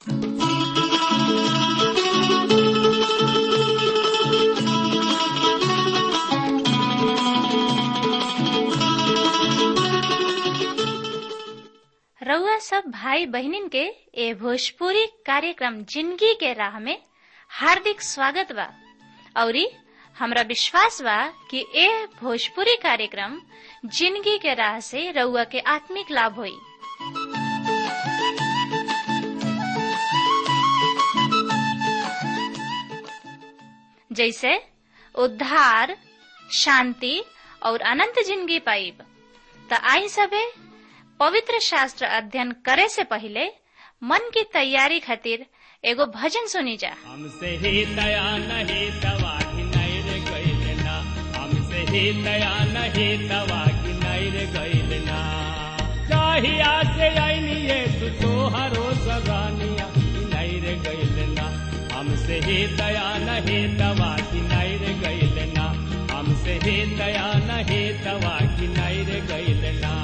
रउआ सब भाई बहनिन के ए भोजपुरी कार्यक्रम जिंदगी के राह में हार्दिक स्वागत बा औरी हमरा विश्वास बा कि ए भोजपुरी कार्यक्रम जिंदगी के राह से रउआ के आत्मिक लाभ होई जैसे उद्धार शांति और अनंत जिंदगी पाइब त आई सबे पवित्र शास्त्र अध्ययन करे से पहले मन की तैयारी खातिर एगो भजन सुनी जा हमसे ही दया नहीं दवा की नहीं रे गईल ना हमसे ही दया नहीं दवा की नहीं रे गईल ना चाहिया से आईनी ये तू तो हरो सगानिया की नहीं रे गईल ना हमसे ही दया नहीं दवा की नहीं रे गईल ना हमसे ही दया नहीं दवा की नहीं रे गईल ना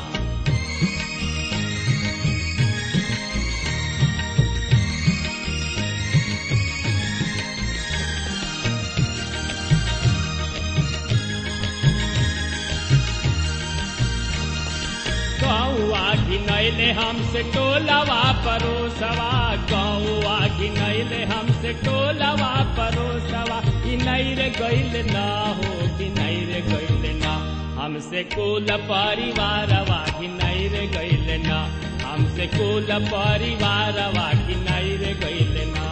गौआ घिनैले हमसे टोलवा परोसवा गौआ घिनैले हमसे टोलवा परोसवा घिनैर गैल ना हो घिनैर गैल ना हमसे कुल परिवारवा घिनैर गैल ना हमसे कुल परिवारवा घिनैर गैल ना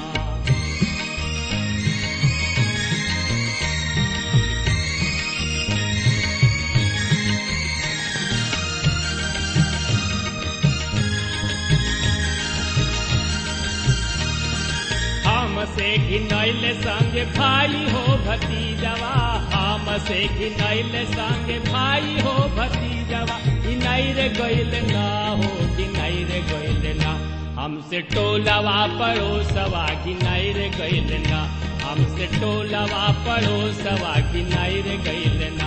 हमसे घिनैल संग भाई हो भतीजवा हमसे घिनैल संग भाई हो भतीजवा घिनैर गैल ना हो घिनैर गैल ना हमसे टोलवा पड़ोसवा घिनैर गैल ना हमसे टोलवा पड़ोसवा घिनैर गैल ना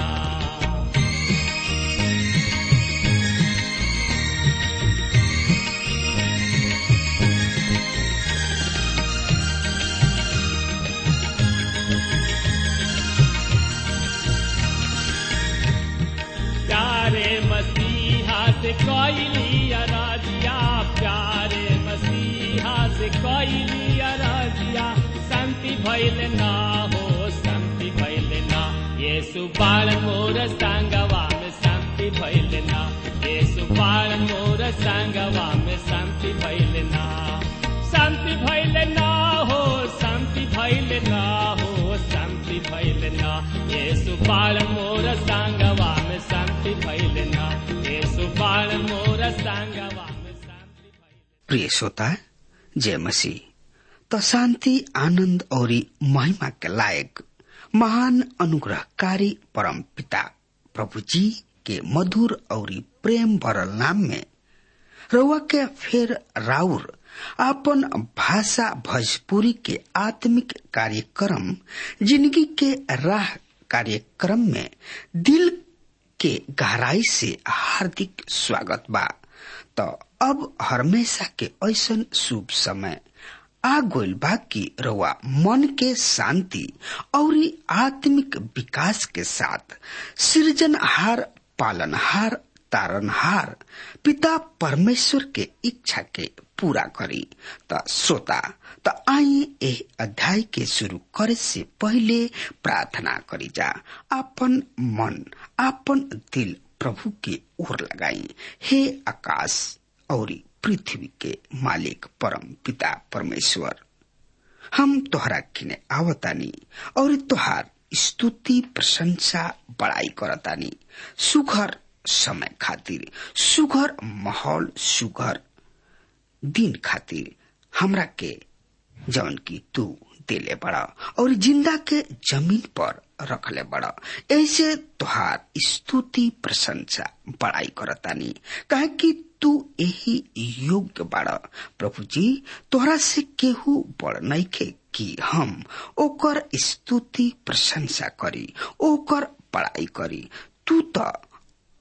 प्यारे मसीहा से कैली अराजिया प्यारे मसीहा से कैली अराजिया शांति भैल ना हो शांति भैल ना ये सुबाल मोर संगवा में शांति भैल ना ये सुबाल मोर संगवा में शांति भैल ना शांति भैल ना हो शांति भैल ना हो शांति भैल ना ये सुबाल मोर संगवा में शांति भैल ना ये सुबाल मोर संगवा में शांति भैल प्रिय श्रोता जय मसीह तो शांति आनंद और महिमा के लायक महान अनुग्रहकारी परम पिता प्रभु जी के मधुर और प्रेम भरल नाम में रउआ के फिर राउर आपन भाषा भोजपुरी के आत्मिक कार्यक्रम जिंदगी के राह कार्यक्रम में दिल के गहराई से हार्दिक स्वागत बा तो अब हमेशा के ऐसन शुभ समय आ गइल बा कि रउआ मन के शांति और आत्मिक विकास के साथ सृजनहार पालनहार तारनहार पिता परमेश्वर के इच्छा के पूरा करी त श्रोता त आई ए अध्याय के शुरू करे से पहले प्रार्थना करी जा आपन मन आपन दिल प्रभु के ओर लगाई हे आकाश और पृथ्वी के मालिक परम पिता परमेश्वर हम तोहरा किने आवतानी और तोहार स्तुति प्रशंसा बड़ाई करतानी सुघर समय खातिर सुघर माहौल सुघर दिन खातिर हमरा के जवन की तू देले बड़ा और जिंदा के जमीन पर रखले बड़ा ऐसे तुहार स्तुति प्रशंसा बड़ाई करतानी काहे कि तू यही योग्य बाड़ा प्रभु जी तोहरा से केहू बड़ नइखे कि हम ओकर स्तुति प्रशंसा करी ओकर बड़ाई करी तू तो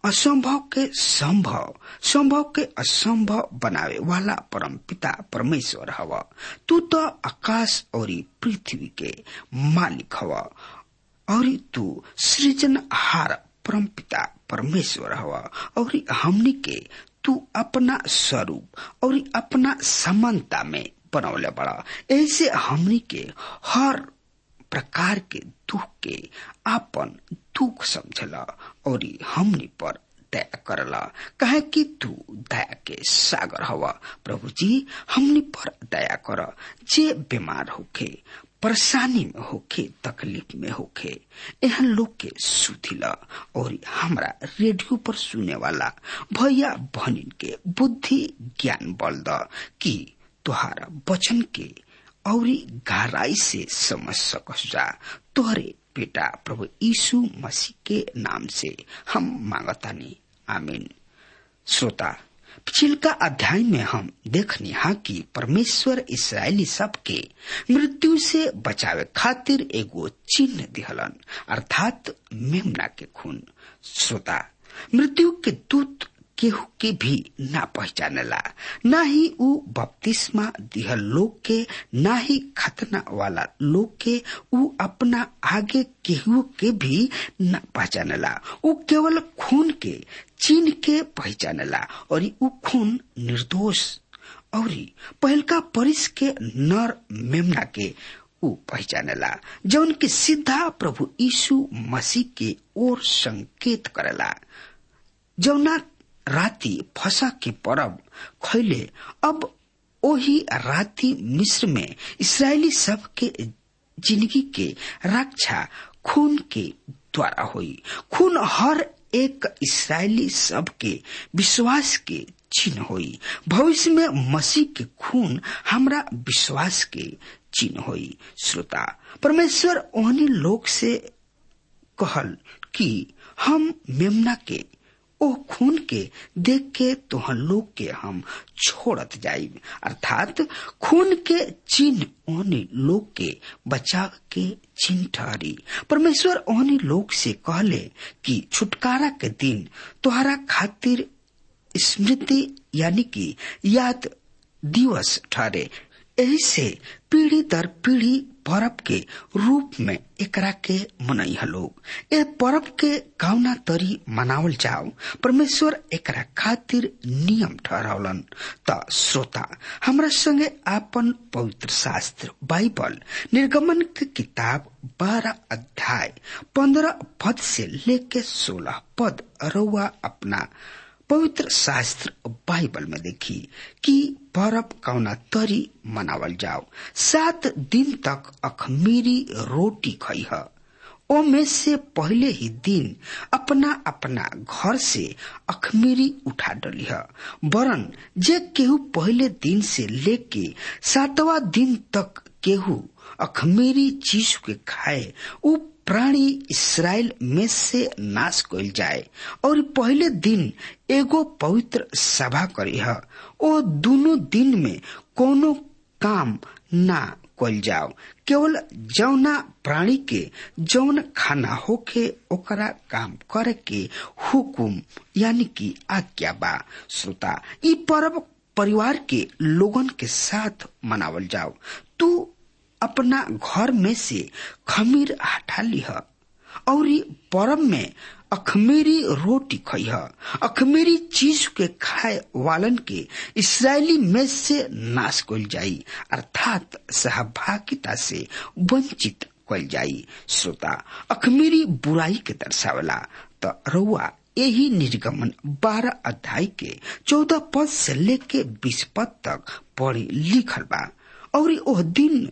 असंभव के संभव संभव के असंभव बनावे वाला परम पिता परमेश्वर हव तू तो आकाश और पृथ्वी के मालिक हव और तू सृजनहार परम पिता परमेश्वर हव और हमनी के तू अपना स्वरूप और अपना समानता में बनौले बड़ा ऐसे हमनी के हर प्रकार के दुख के आपन दुख समझला और हमनी पर दया करला कहे कि तू दया के सागर हवा प्रभु जी हमनी पर दया कर जे बीमार होखे परेशानी में होखे तकलीफ में होखे एहन लोग के सुधिला और हमरा रेडियो पर सुने वाला भैया बहनिन के बुद्धि ज्ञान बल द कि तुहारा वचन के और गहराई से समझ सकस जा तोहरे बेटा प्रभु यीशु मसीह के नाम से हम मांगतानी आमीन श्रोता पिछिलका अध्याय में हम देखनी हा कि परमेश्वर इसराइली सब के मृत्यु से बचावे खातिर एगो चिन्ह दिहलन अर्थात मेमना के खून श्रोता मृत्यु के दूत केहू के भी ना पहचानेला ना ही ऊ बपतिस्मा दिहल लोग के ना ही खतना वाला लोग के ऊ अपना आगे केहू के भी ना पहचानेला ऊ केवल खून के चीन के पहचानेला और ऊ खून निर्दोष और पहलका परिस के नर मेमना के ऊ पहचानेला जौन के सीधा प्रभु यीशु मसीह के ओर संकेत करेला जौना राति फसा के परब खैले अब ओही राति मिस्र में इसराइली सब के जिंदगी के रक्षा खून के द्वारा हुई खून हर एक इसराइली सब के विश्वास के चिन्ह हुई भविष्य में मसीह के खून हमरा विश्वास के चिन्ह हुई श्रोता परमेश्वर ओहनी लोग से कहल कि हम मेमना के ओ खून के देख के तोहन लोग के हम छोड़त जाइब अर्थात खून के चिन्ह ओहनी लोग के बचाव के चिन्ह ठहरी परमेश्वर ओहनी लोग से कहले कि छुटकारा के दिन तोहरा खातिर स्मृति यानी कि याद दिवस ठहरे यही से पीढ़ी दर पीढ़ी पर्व के रूप में एकरा के मनई लोग ए पर्व के कावना तरी मनावल जाओ परमेश्वर एकरा खातिर नियम ठहरावलन त श्रोता हमरा संगे आपन पवित्र शास्त्र बाइबल निर्गमन के किताब बारह अध्याय पंद्रह पद से लेके सोलह पद रउआ अपना पवित्र शास्त्र बाइबल में देखी कि पर्व कौना तरी मनावल जाओ सात दिन तक अखमीरी रोटी खई है ओ में से पहले ही दिन अपना अपना घर से अखमीरी उठा डली है वरन जे केहू पहले दिन से लेके सातवा दिन तक केहू अखमीरी चीज के खाए उ प्राणी इसराइल में से नाश कइल जाए और पहले दिन एगो पवित्र सभा करी है ओ दोनों दिन में कोनो काम ना कइल जाओ केवल जौना प्राणी के जौन खाना होके ओकरा काम करे के हुकुम यानी कि आज्ञा बा श्रोता ई पर्व परिवार के लोगन के साथ मनावल जाओ तू अपना घर में से खमीर हटा लिह और पर्व में अखमेरी रोटी खई अखमेरी चीज के खाए वालन के इसराइली में से नाश कल जाई अर्थात सहभागिता से वंचित कल जाई श्रोता अखमेरी बुराई के दर्शावला तो रउआ यही निर्गमन बारह अध्याय के चौदह पद से लेके बीस पद तक पढ़ी लिखल बा और ओह दिन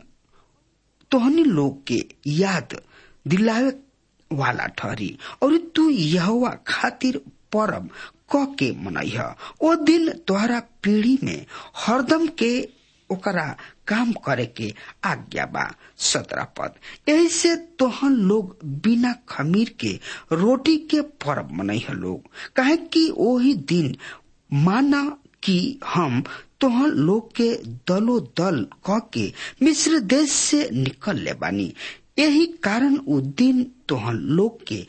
तोहनी लोग के याद दिलावे वाला ठहरी और तू यहवा खातिर परब क के मनई ओ दिन तोहरा पीढ़ी में हरदम के ओकरा काम करे के आज्ञा बा सत्रह पद ऐसे तोहन लोग बिना खमीर के रोटी के परब मनई लोग कहे कि वही दिन माना कि हम तोहन लोग के दलो दल क के मिस्र देश से निकल ले बानी यही कारण उ दिन तोहन लोग के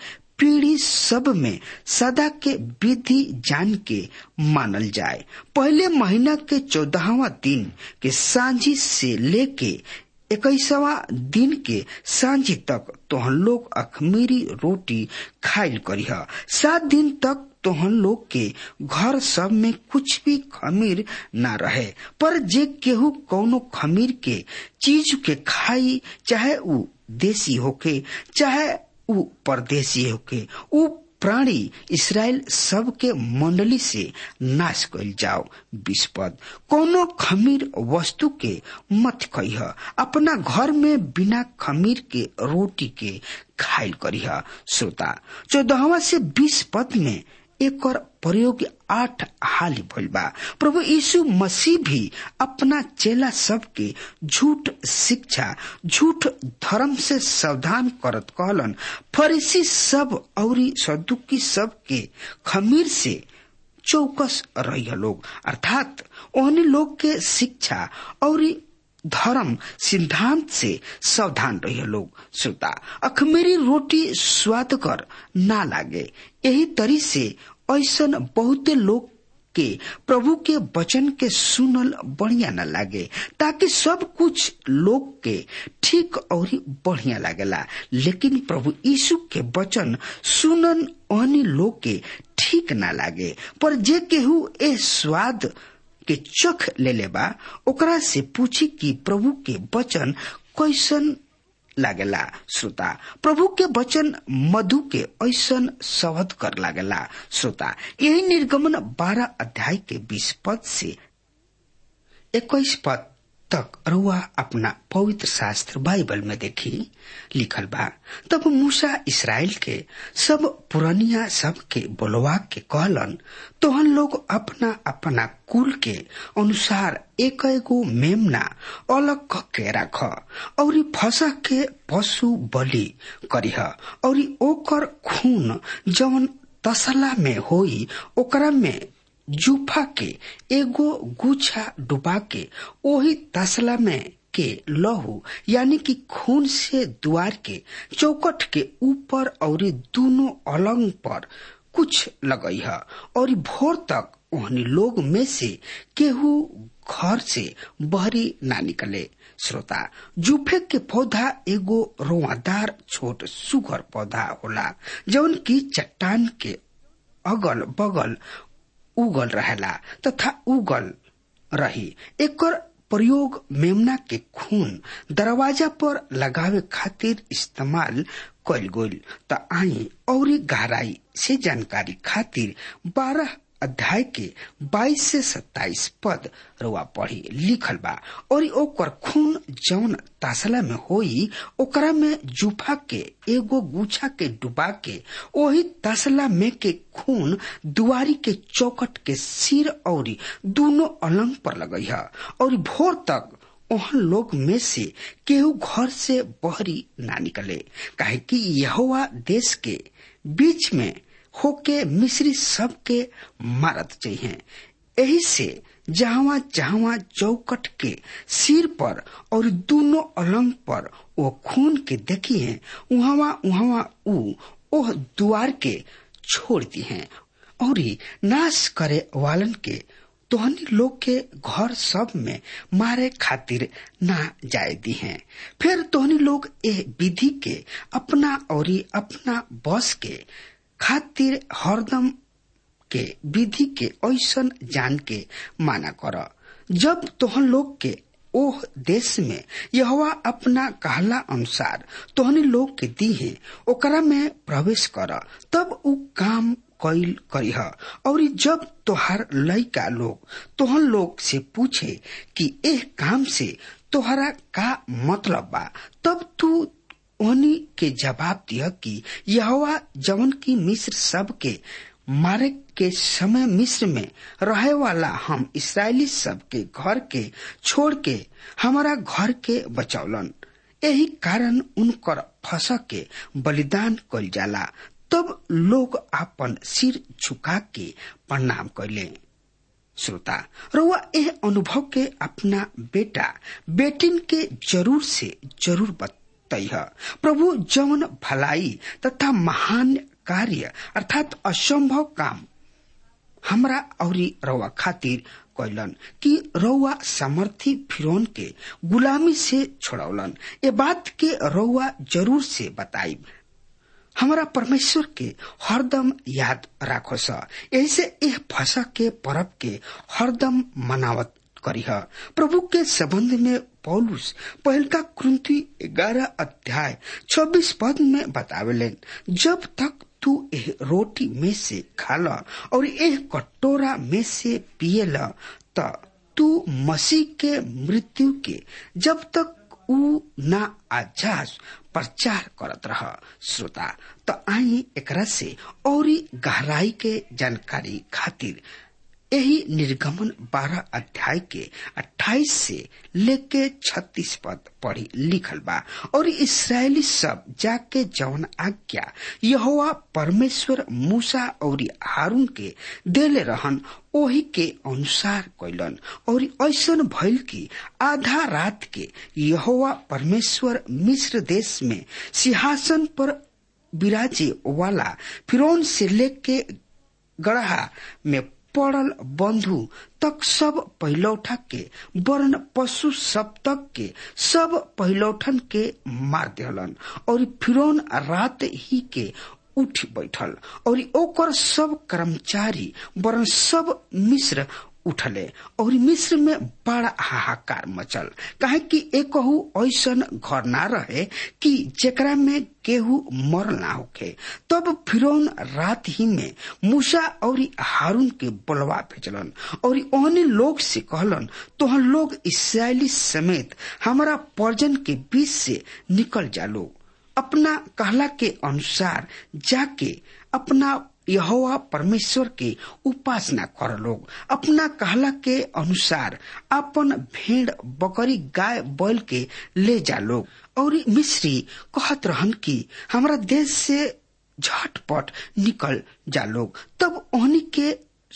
पीढ़ी सब में सदा के विधि जान के मानल जाए पहले महीना के चौदहवा दिन के सांझी से लेके इक्कीसवा दिन के सांझी तक तोहन लोग अखमीरी रोटी खाइल करीह सात दिन तक तोहन लोग के घर सब में कुछ भी खमीर ना रहे पर जे केहू कौनो खमीर के चीज के खाई चाहे ऊ देसी होके चाहे ऊ परदेसी होके ऊ प्राणी इसराइल सब के मंडली से नाश कल जाओ विस्पद कोनो खमीर वस्तु के मत कहिह अपना घर में बिना खमीर के रोटी के खाइल करीह श्रोता चौदहवा से बीस पद में एक प्रयोग आठ हाल भइल बा प्रभु यीशु मसीह भी अपना चेला सब के झूठ शिक्षा झूठ धर्म से सावधान करत कहलन फरीसी सब औरी सदुकी सब के खमीर से चौकस रही लोग अर्थात ओहने लोग के शिक्षा और धर्म सिद्धांत से सावधान रहिए लोग श्रोता अखमेरी रोटी स्वादकर ना लागे यही तरी से ऐसा बहुते लोग के प्रभु के वचन के सुनल बढ़िया न लागे ताकि सब कुछ लोग के ठीक और बढ़िया लागेला लेकिन प्रभु यीशु के वचन सुनन अन्य लोग के ठीक ना लागे पर जे केहू ए स्वाद के चख ले लेबा ओकरा से पूछी कि प्रभु के वचन कैसन लागेला श्रोता प्रभु के वचन मधु के ऐसन शब्द कर लागेला श्रोता यही निर्गमन बारह अध्याय के बीस पद से इक्कीस पद तक रुआ अपना पवित्र शास्त्र बाइबल में देखी लिखल बा तब मूसा इसराइल के सब पुरानिया सब के बोलवा के कहलन तोहन लोग अपना अपना कुल के अनुसार एक एगो मेमना अलग क के राख और फसा के पशु बलि करीह और ओकर खून जवन तसला में होई ओकरा में जूफा के एगो गुच्छा डुबा के ओही तसला में के लहू यानी कि खून से द्वार के चौकट के ऊपर और दोनों अलंग पर कुछ लगई है और भोर तक ओहनी लोग में से केहू घर से बहरी ना निकले श्रोता जूफे के पौधा एगो रोआदार छोट सुघर पौधा होला जौन की चट्टान के अगल बगल उगल रहेला तथा उगल रही एकर प्रयोग मेमना के खून दरवाजा पर लगावे खातिर इस्तेमाल कल गईल त आई और गहराई से जानकारी खातिर बारह अध्याय के 22 से 27 पद रुआ पढ़ी लिखल बा और ओकर खून जौन तासला में होई ओकरा में जूफा के एगो गुछा के डुबा के ओही तसला में के खून दुआरी के चौकट के सिर और दोनों अलंग पर लगई है और भोर तक ओहन लोग में से केहू घर से बहरी ना निकले काहे कि यहोवा देश के बीच में होके मिश्री सबके मारत चाहिए यही से जहावा जहावा चौकट के सिर पर और दोनों अलंग पर वो खून के देखी है उहावा उहावा ऊ ओह द्वार के छोड़ दी हैं और नाश करे वालन के तोहनी लोग के घर सब में मारे खातिर ना जाए दी हैं फिर तोहनी लोग ए विधि के अपना और अपना बस के खातिर हरदम के विधि के ऐसन जान के माना कर जब तोहन लोग के ओह देश में यहवा अपना कहला अनुसार तोहनी लोग के दी है ओकरा में प्रवेश कर तब उ काम कैल करीह और जब तोहार लइका लोग तोहन लोग से पूछे कि एह काम से तोहरा का मतलब बा तब तू उन्हीं के जवाब दिया कि यहोवा जवन की मिस्र सब के मारे के समय मिस्र में रहे वाला हम इसराइली सब के घर के छोड़ के हमारा घर के बचौलन यही कारण उनकर फंसा के बलिदान कल जाला तब लोग अपन सिर झुका के प्रणाम कैले श्रोता रउआ एह अनुभव के अपना बेटा बेटिन के जरूर से जरूर बता है प्रभु जवन भलाई तथा महान कार्य अर्थात असंभव काम हमरा औरी रउआ खातिर कैलन कि रउआ सामर्थी फिरौन के गुलामी से छोड़ौलन ए बात के रउआ जरूर से बताइब हमारा परमेश्वर के हरदम याद राखो स ऐसे एह फसा के परब के हरदम मनावत करीह प्रभु के संबंध में पौलुस पहल का क्रंथी ग्यारह अध्याय छब्बीस पद में बतावेलेन जब तक तू एह रोटी में से खाला और एह कटोरा में से पियला त तू मसीह के मृत्यु के जब तक ऊ ना आजास प्रचार करत रह श्रोता त आई एकरा से औरी गहराई के जानकारी खातिर यही निर्गमन बारह अध्याय के अट्ठाईस से लेके छत्तीस पद पढ़ी लिखल बा और इसराइली सब जाके जौन आज्ञा यहोवा परमेश्वर मूसा और हारून के देले रहन ओही के अनुसार कैलन और ऐसन भइल कि आधा रात के यहोवा परमेश्वर मिस्र देश में सिंहासन पर विराजे वाला फिरौन से लेके गढ़ा में पड़ल बंधु तक सब पहिलौठा के वर्ण पशु सब तक के सब पहिलौठन के मार दिहलन और फिरौन रात ही के उठ बैठल और ओकर सब कर्मचारी वरन सब मिश्र उठले और मिस्र में बड़ा हाहाकार मचल काहे कि एकहू ऐसन घर ना रहे कि जेकरा में केहू मरल ना होखे तब फिरौन रात ही में मूसा और हारून के बोलवा भेजलन और ओहने लोग से कहलन तोहन लोग इसराइली समेत हमारा पर्जन के बीच से निकल जा लो अपना कहला के अनुसार जाके अपना यहोवा परमेश्वर के उपासना कर लोग अपना कहला के अनुसार अपन भेड़ बकरी गाय बैल के ले जा लोग और मिश्री कहत रहन कि हमारा देश से झटपट निकल जा लोग तब ओहनी के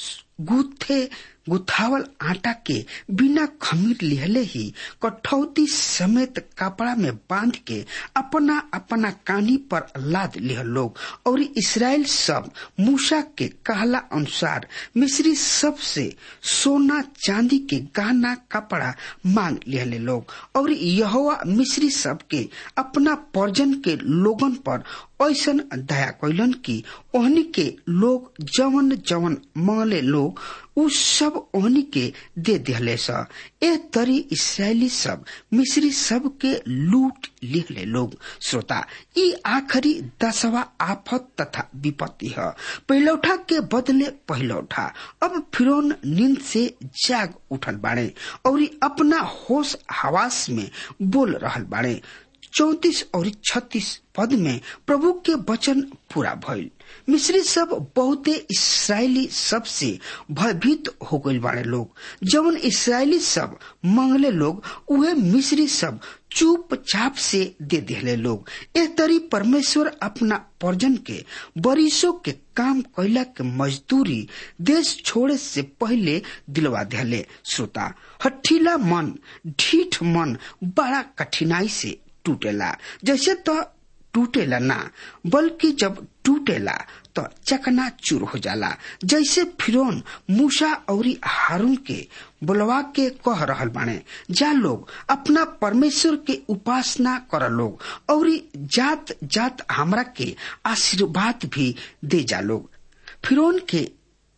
गुथे गुथावल आटा के बिना खमीर लिहले ही कठौती समेत कपड़ा में बांध के अपना अपना कानी पर लाद लिह लोग और इसराइल सब मूसा के कहला अनुसार मिस्री सब से सोना चांदी के गहना कपड़ा मांग लिहले लोग और यहोवा मिस्री सब के अपना पर्जन के लोगन पर ऐसन दया कैलन कि ओहनी के लोग जवन जवन मंगले लोग उ सब ओहनी के दे दिहले स ए तरी इसराइली सब मिस्री सब के लूट लिहले लोग श्रोता ई आखिरी दसवा आफत तथा विपत्ति है पहिलौठा के बदले पहिलौठा अब फिरौन नींद से जाग उठल बाड़े और अपना होश हवास में बोल रहल बाड़े चौतीस और छत्तीस पद में प्रभु के वचन पूरा भइल मिस्री सब बहुते इसराइली सब से भयभीत हो गई बाड़े लोग जवन इसराइली सब मंगले लोग उहे मिस्री सब चुपचाप से दे दिले लोग ए तरी परमेश्वर अपना पर्जन के बरिसों के काम कैला के मजदूरी देश छोड़े से पहले दिलवा दिले श्रोता हठीला मन ढीठ मन बड़ा कठिनाई से टूटेला जैसे तो टूटेला ना बल्कि जब टूटेला तो चकना चूर हो जाला जैसे फिरौन मूसा और हारून के बुलवा के कह रहल बाने जा लोग अपना परमेश्वर के उपासना कर लोग और जात जात हमरा के आशीर्वाद भी दे जा लोग फिरौन के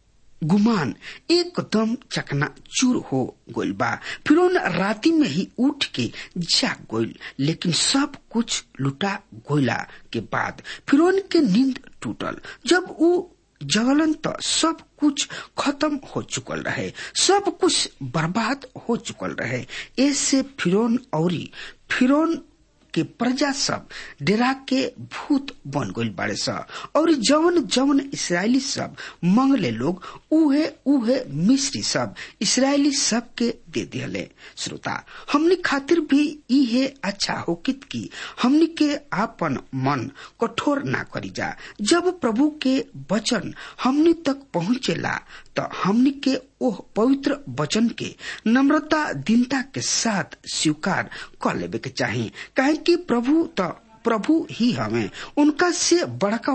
गुमान एकदम चकना चूर हो गोल बा फिर राती में ही उठ के जाग गोल लेकिन सब कुछ लुटा गोला के बाद फिर के नींद टूटल जब ऊ जगलन तो सब कुछ खत्म हो चुकल रहे सब कुछ बर्बाद हो चुकल रहे ऐसे फिरौन और फिरौन के प्रजा सब डेरा के भूत बन गई बाड़े स और जवन जवन इसराइली सब मंगले लोग उहे उहे मिस्री सब इसराइली सब के दे दिले श्रोता हमनी खातिर भी इहे अच्छा होकित की हमनी के आपन मन कठोर ना करी जा जब प्रभु के वचन हमनी तक पहुँचेला तो हमनी के ओह पवित्र वचन के नम्रता दीनता के साथ स्वीकार कर लेवे के चाहिए काहे कि प्रभु तो प्रभु ही हमें उनका से बड़कवा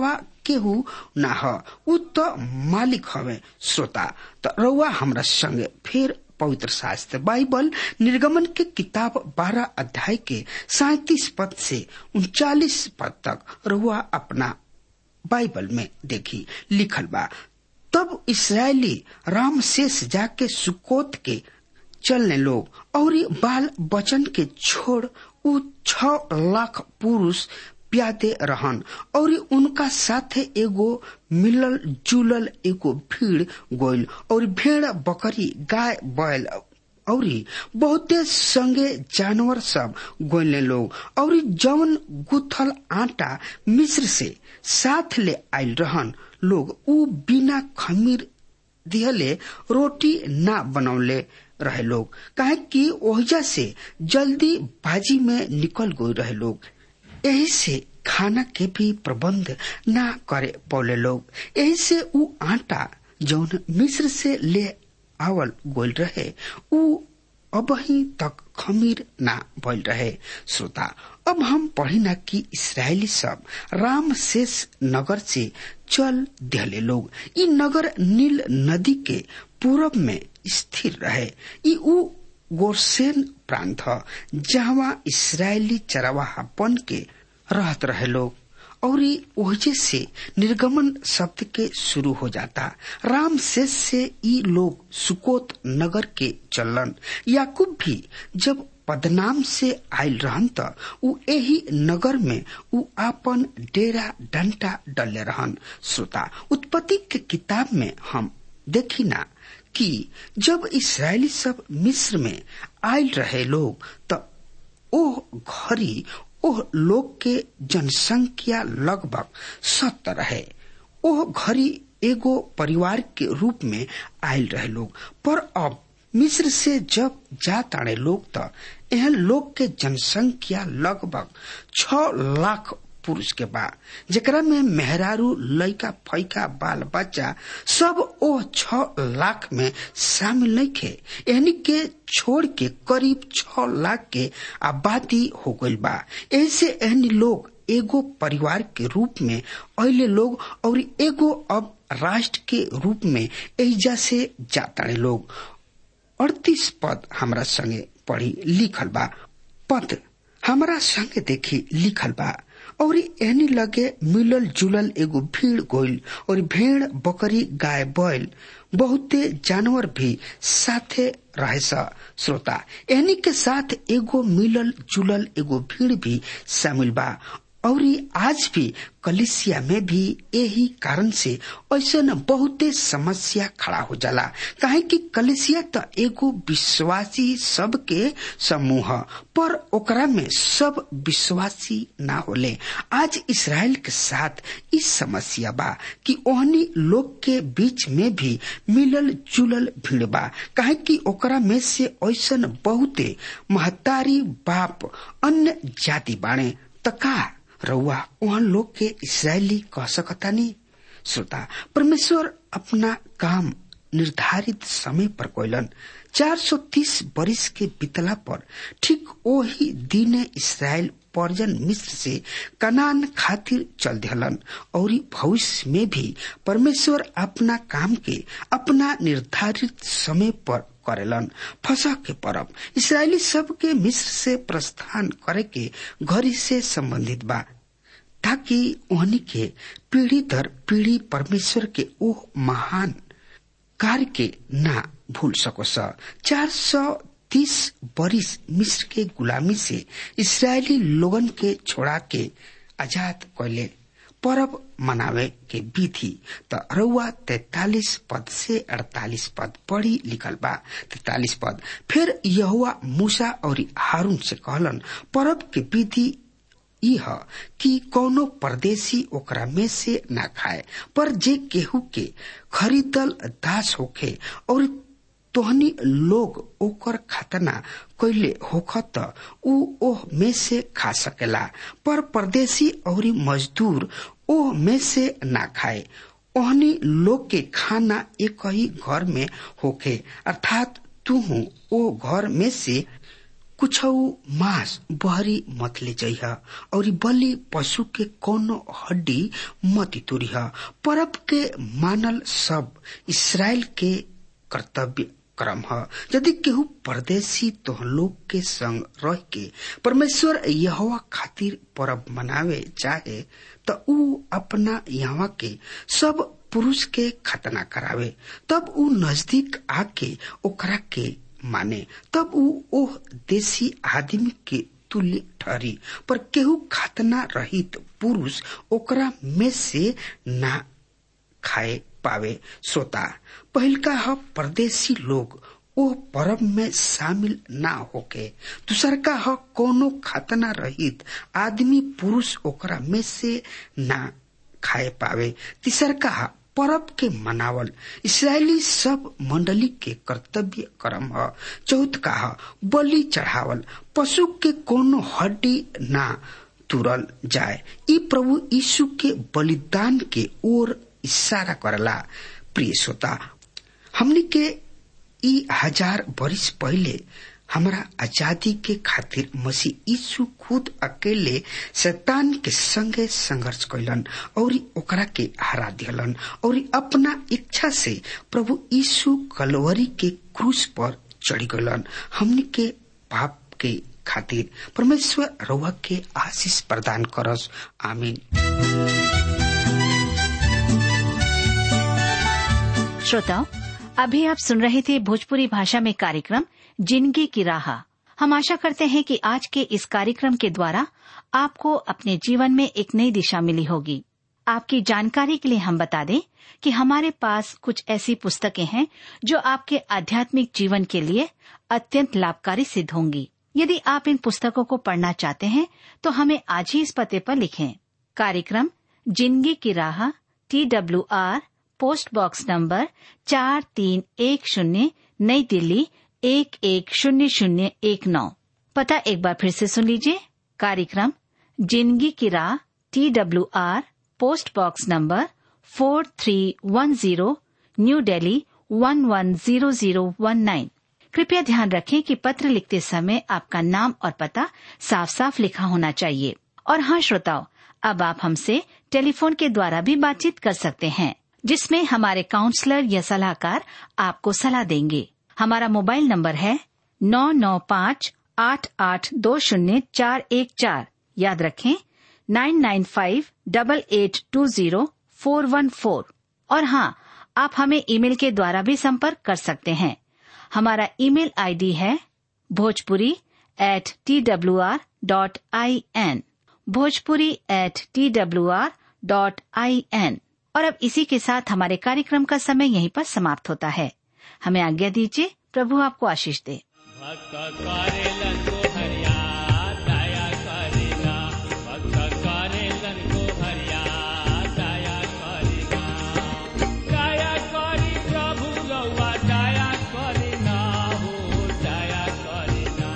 केहू ना ह उ त मालिक हवे श्रोता त रउआ हमरा संगे फिर पवित्र शास्त्र बाइबल निर्गमन के किताब बारह अध्याय के सैतीस पद से उनचालीस पद तक रउआ अपना बाइबल में देखी लिखल बा तब इसराइली राम शेष जाके सुकोत के चलने लोग और बाल बचन के छोड़ उ छ लाख पुरुष प्यादे रहन और उनका साथे एगो मिलल जुलल एगो भीड़ गोइल और भेड़ बकरी गाय बैल और बहुते संगे जानवर सब गोइले लोग और जवन गुथल आटा मिस्र से साथ ले आयल रहन लोग उ बिना खमीर दिहले रोटी ना बनौले रहे लोग काहे कि ओहिजा से जल्दी बाजी में निकल गए रहे लोग यही से खाना के भी प्रबंध ना करे पौले लोग यही से उ आटा जौन मिस्र से ले आवल गोल रहे उ अबही तक खमीर ना भइल रहे श्रोता अब हम पढ़ी ना कि इसराइली सब राम शेष नगर से चल दिहले लोग ई नगर नील नदी के पूरब में स्थिर रहे ई उ गोरसेन प्रांत ह जहाँ इसराइली चरवाहापन के रहत रहे लोग और ओहजे से निर्गमन शब्द के शुरू हो जाता राम शेष से ई लोग सुकोत नगर के चलन याकूब भी जब पदनाम से आयल रहन त उ एही नगर में उ आपन डेरा डंटा डले रहन श्रोता उत्पत्ति के किताब में हम देखी ना कि जब इसराइली सब मिस्र में आयल रहे लोग त ओह घरी ओह लोग के जनसंख्या लगभग सत्तर है ओह घरी एगो परिवार के रूप में आयल रहे लोग पर अब मिस्र से जब जा ताड़े लोग त एहन लोग के जनसंख्या लगभग छ लाख पुरुष के बा जेकरा में मेहरारू लइका फैका बाल बच्चा सब ओ छ लाख में शामिल नहीं थे यानी के छोड़ के करीब छ लाख के आबादी हो गई बा ऐसे एहनी लोग एगो परिवार के रूप में अले लोग और एगो अब राष्ट्र के रूप में एजा से जाता लोग अड़तीस पद हमरा संगे पढ़ी लिखल बा पद हमरा संगे देखी लिखल बा और एहनी लगे मिलल जुलल एगो भीड़ गोइल और भेड़ बकरी गाय बैल बहुते जानवर भी साथे रहे श्रोता एहनी के साथ एगो मिलल जुलल एगो भीड़ भी शामिल बा और आज भी कलिसिया में भी यही कारण से ऐसा न बहुते समस्या खड़ा हो जाला काहे कि कलिसिया तो एगो विश्वासी सब के समूह पर ओकरा में सब विश्वासी ना होले आज इसराइल के साथ इस समस्या बा कि ओहनी लोग के बीच में भी मिलल जुलल भीड़ बा काहे कि ओकरा में से ऐसा बहुते महतारी बाप अन्य जाति बाणे तका रउआ वहाँ लोग के इसराइली कह सकता नहीं श्रोता परमेश्वर अपना काम निर्धारित समय पर कोयलन 430 बरिस के बितला पर ठीक वही दिन इसराइल पर्जन मिस्र से कनान खातिर चल दिहलन और भविष्य में भी परमेश्वर अपना काम के अपना निर्धारित समय पर करेलन फसह के परब इसराइली सब के मिस्र से प्रस्थान करे के घड़ी से संबंधित बा ताकि उन्हीं के पीढ़ी दर पीढ़ी परमेश्वर के ओह महान कार्य के ना भूल सको स चार सौ तीस बरिस मिस्र के गुलामी से इसराइली लोगन के छोड़ा के आजाद कैले परब मनावे के विधि त रउआ तैतालीस पद से अड़तालीस पद पढ़ी लिखल बा तैतालीस पद फिर यहुआ मूसा और हारून से कहलन परब के विधि यह कि कौनो परदेसी ओकरा में से ना खाए पर जे केहू के खरीदल दास होखे और तोहनी लोग ओकर खतना कैले होख त ऊ ओह में से खा सकेला पर परदेसी और मजदूर ओह में से ना खाए ओहनी लोग के खाना एक ही घर में होखे अर्थात तू ओ घर में से कुछ मांस बहरी मत ले जइह और बलि पशु के कोनो हड्डी मत तुरिह परब के मानल सब इसराइल के कर्तव्य क्रम है यदि केहू परदेशी तो लोग के संग रह के परमेश्वर यहोवा खातिर परब मनावे चाहे तो ऊ अपना यहाँ के सब पुरुष के खतना करावे तब ऊ नजदीक आके ओकरा के माने तब ऊ ओह देसी आदमी के तुल्य ठहरी पर केहू खतना रहित पुरुष ओकरा में से ना खाए पावे सोता पहिलका ह परदेशी लोग ओ परब में शामिल ना होके दूसर का ह कोनो खतना रहित आदमी पुरुष ओकरा में से ना खाए पावे तीसर का ह परब के मनावल इसराइली सब मंडली के कर्तव्य कर्म ह चौथ का ह बलि चढ़ावल पशु के कोनो हड्डी ना तुरल जाए ई प्रभु यीशु के बलिदान के ओर इशारा करला प्रिय श्रोता हमने के ई हजार बरिस पहले हमारा आजादी के खातिर मसीह यीशु खुद अकेले शैतान के संगे संघर्ष कैलन और ओकरा के हरा दिलन और अपना इच्छा से प्रभु यीशु कलवरी के क्रूस पर चढ़ी गलन हमने के पाप के खातिर परमेश्वर रउआ के आशीष प्रदान करस आमीन श्रोताओं अभी आप सुन रहे थे भोजपुरी भाषा में कार्यक्रम जिंदगी की राह हम आशा करते हैं कि आज के इस कार्यक्रम के द्वारा आपको अपने जीवन में एक नई दिशा मिली होगी आपकी जानकारी के लिए हम बता दें कि हमारे पास कुछ ऐसी पुस्तकें हैं जो आपके आध्यात्मिक जीवन के लिए अत्यंत लाभकारी सिद्ध होंगी यदि आप इन पुस्तकों को पढ़ना चाहते हैं तो हमें आज ही इस पते पर लिखें कार्यक्रम जिंदगी की राह T W R post box number चार तीन एक शून्य नई दिल्ली एक एक शून्य शून्य एक नौ पता एक बार फिर से सुन लीजिए कार्यक्रम जिंदगी की राह T W R post box number four three one zero New Delhi one one zero zero one nine कृपया ध्यान रखें कि पत्र लिखते समय आपका नाम और पता साफ साफ लिखा होना चाहिए और हाँ श्रोताओं अब आप हमसे टेलीफोन के द्वारा भी बातचीत कर सकते हैं जिसमें हमारे काउंसलर या सलाहकार आपको सलाह देंगे हमारा मोबाइल नंबर है नौ नौ पाँच आठ आठ दो शून्य चार एक चार याद रखें nine nine five double eight two zero four one four और हाँ आप हमें ईमेल के द्वारा भी संपर्क कर सकते हैं हमारा ईमेल आईडी है Bhojpuri at T W R dot I N Bhojpuri at T W R dot I N और अब इसी के साथ हमारे कार्यक्रम का समय यहीं पर समाप्त होता है हमें आज्ञा दीजिए प्रभु आपको आशीष दे भक्त करेलन को हरिया दया करेला भक्त करेलन को हरिया दया करेला दया करी प्रभु रउआ दया करेला हो दया करेला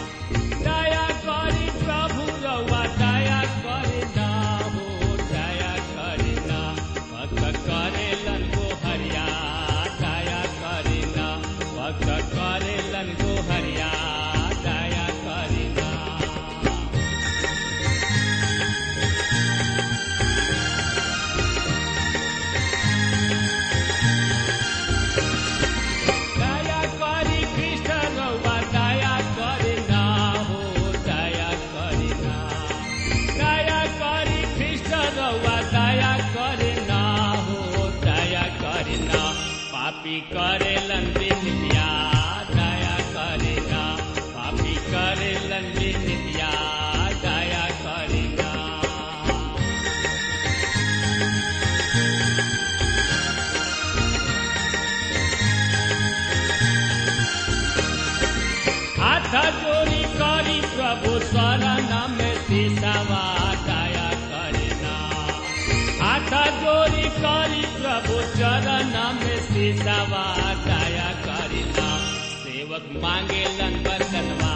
दया करी प्रभु रउआ दया करेला हो दया करेला भक्त करेलन को हरिया दया करेला भक्त करेलन को हरिया दया करेला दया करी कृष्ण रउआ दया करेला हो दया करेला दया करी कृष्ण रउआ दया करेला हो दया करेला पापी करेलन बिनिया दया करेला पापी करेलन बिनिया दया करेला हाथ जोड़ी करी प्रभु शरण में सिसवा दया करना हाथ जोड़ी करी प्रभु चरण में सिसवा दया करना सेवक मांगे लन बरतनवा